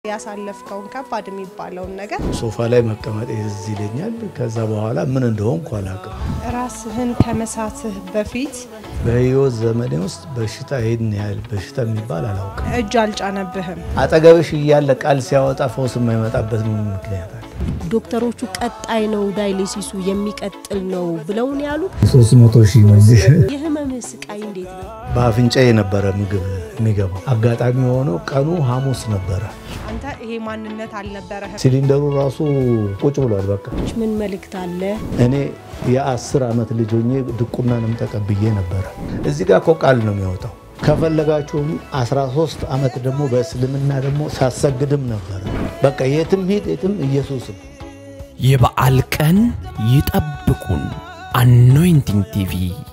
ያሳለፍከውን ከባድ የሚባለውን ነገር ሶፋ ላይ መቀመጥ ትዝ ይለኛል። ከዛ በኋላ ምን እንደሆንኩ አላውቅም። ራስህን ከመሳትህ በፊት በህይወት ዘመኔ ውስጥ በሽታ ይሄን ያህል በሽታ የሚባል አላውቅም። እጅ አልጫነብህም። አጠገብሽ እያለ ቃል ሲያወጣ ፈውስ የማይመጣበት ምን ምክንያት አለ? ዶክተሮቹ ቀጣይ ነው ዳይሊሲሱ የሚቀጥል ነው ብለውን ያሉ ሶስት መቶ ሺህ መንግስት የህመም ስቃይ እንዴት ነው? በአፍንጫ የነበረ ምግብ የሚገባው አጋጣሚ የሆነው ቀኑ ሐሙስ ነበረ። አንተ ይሄ ማንነት አልነበረህም። ሲሊንደሩ ራሱ ቁጭ ብሏል። በቃ ምን መልእክት አለ? እኔ የአስር ዓመት ልጅ ሆኜ ድቁናንም ተቀብዬ ነበረ። እዚህ ጋር እኮ ቃል ነው የሚወጣው። ከፈለጋችሁም 13 ዓመት ደግሞ በእስልምና ደግሞ ሳሰግድም ነበረ። በቃ የትም ሂድ የትም ኢየሱስም የበዓል ቀን ይጠብቁን። አኖይንቲንግ ቲቪ